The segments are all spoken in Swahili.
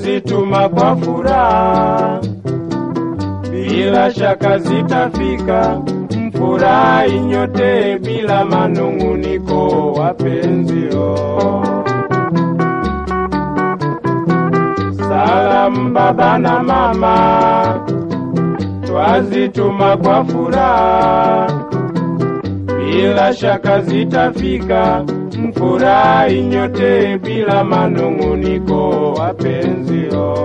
twazituma kwa furaha, bila shaka zitafika. Mfurahi nyote bila manung'uniko, wapenzio. Salamu baba na mama, twazituma kwa furaha, bila shaka zitafika. Mfurahi nyote bila manung'uniko, wapenzio.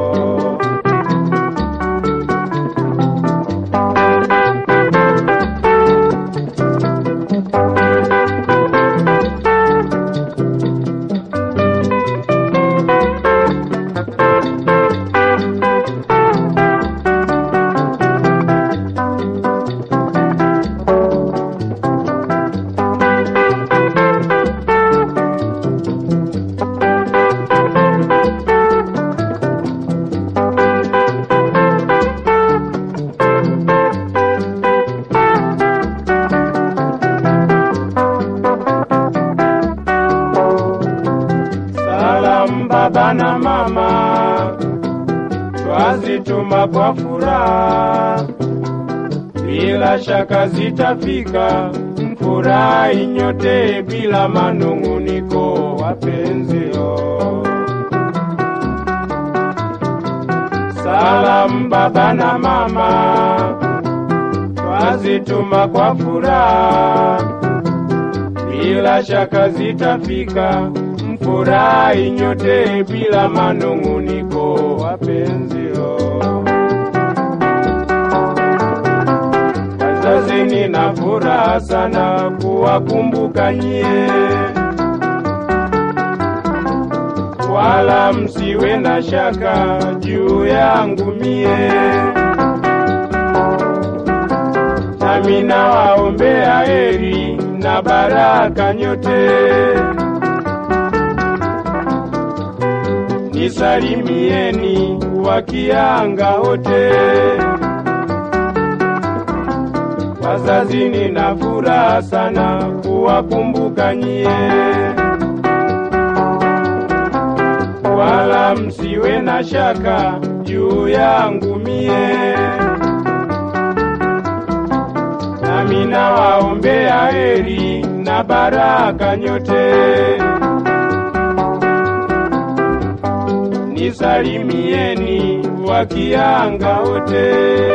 Salamu baba na mama, twazituma kwa furaha, bila shaka zitafika. Mfurahi nyote bila manung'uniko, wapenzio. Salamu baba na mama, twazituma kwa furaha bila shaka zitafika. Mfurahi nyote bila manung'uniko, wapenzio. Wazazi, nina furaha sana kuwakumbuka nyie, wala msiwe na shaka juu yangu mie, nami nawaombea heri na baraka nyote. Nisalimieni wakianga wote, wazazi, nina furaha sana kuwakumbuka nyie, wala msiwe na shaka juu yangu mie, nami nawaombea heri na baraka nyote. Nisalimieni wakianga wote.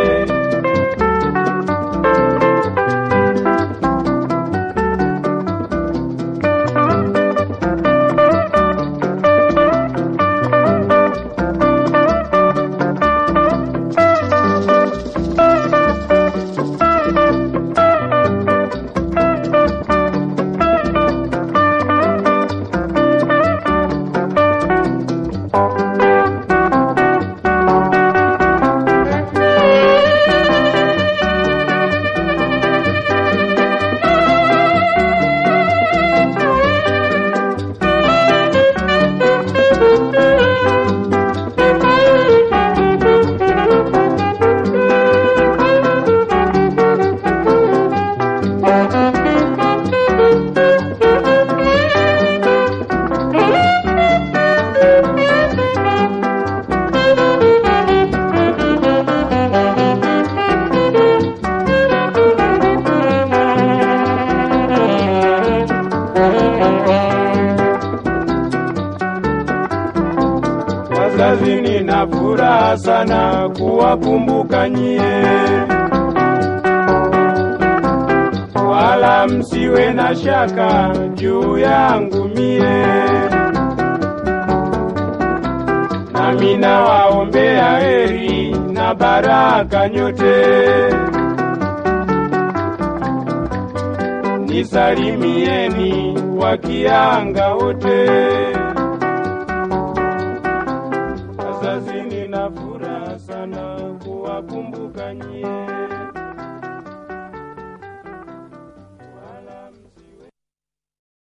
Wazazi, nina furaha sana kuwakumbuka nyie, wala msiwe na shaka juu yangu mie, nami nawaombea heri na baraka nyote. Nisalimieni wakianga wote.